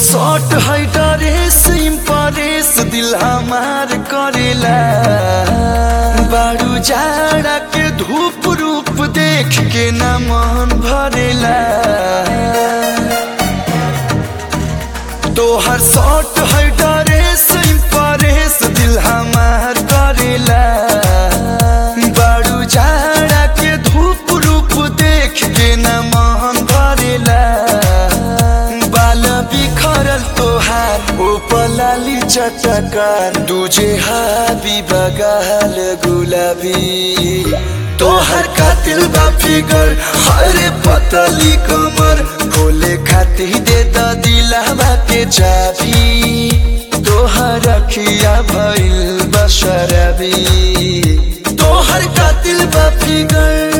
short है dress impress दिल हमार करेला बारू जाड़ा के धूप रूप देख के न मन भरेला तोहर शॉर्ट है ड्रेस इम्प्रेस दिल हमार करेला बारू जाड़ा के धूप रूप देख के न मन भरेला बाल बिखरल तोहार ओ पलाली चटकार दूजे हाबी बगाल गुलाबी तोहर कातिल बा फिगर हरे पतली कमर खोले खाती दे द दिलावा के चाबी तोहर अखिया भइल बशरबी तोहर कातिल बा फिगर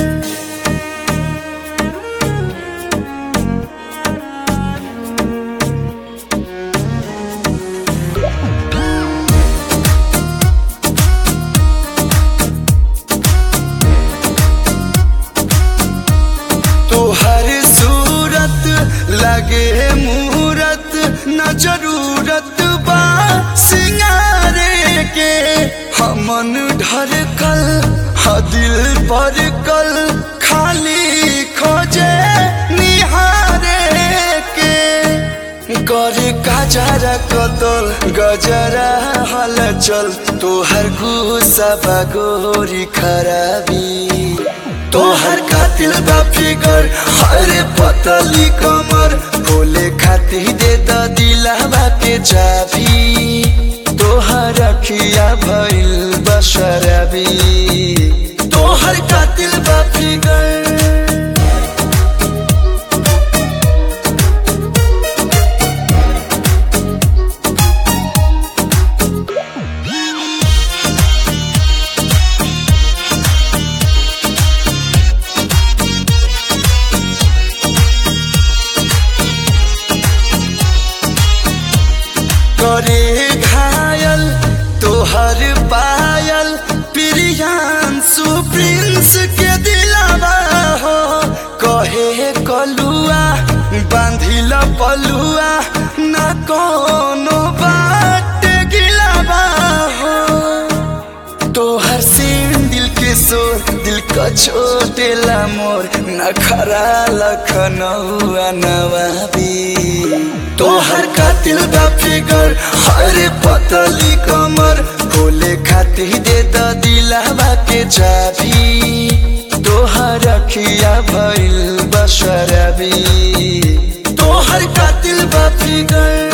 तोहर सूरत लगे मूरत न जरूरत बा सिंगारे के हमन ढरकल ह दिल पर कल खाली खोजे निहारे के करे गजरा कतल गजरा हलचल तोहर गुस्सा बगोरी खराबी तोहर कातिल बा फिगर हरे पतली कमर खोले खाती दे द दिलावा के चाबी तोहर अखिया भइल बशरबी तोहर कातिल बा फिगर करे घायल तोहर पायल प्रियांशु प्रिंस के दिलावा हो कहे कलुआ बांधिल पलुआ न कोनो बात गिलावा हो तोहर सीन दिल के सोर दिल का छोटेला मोर नखरा लखनऊआ नवाबी तोहर कातिल बा फिगर हरे पतली कमर खोले खाती दे द दिलावा के चाबी तोहर अखिया भइल बशरबी तोहर कातिल बा फिगर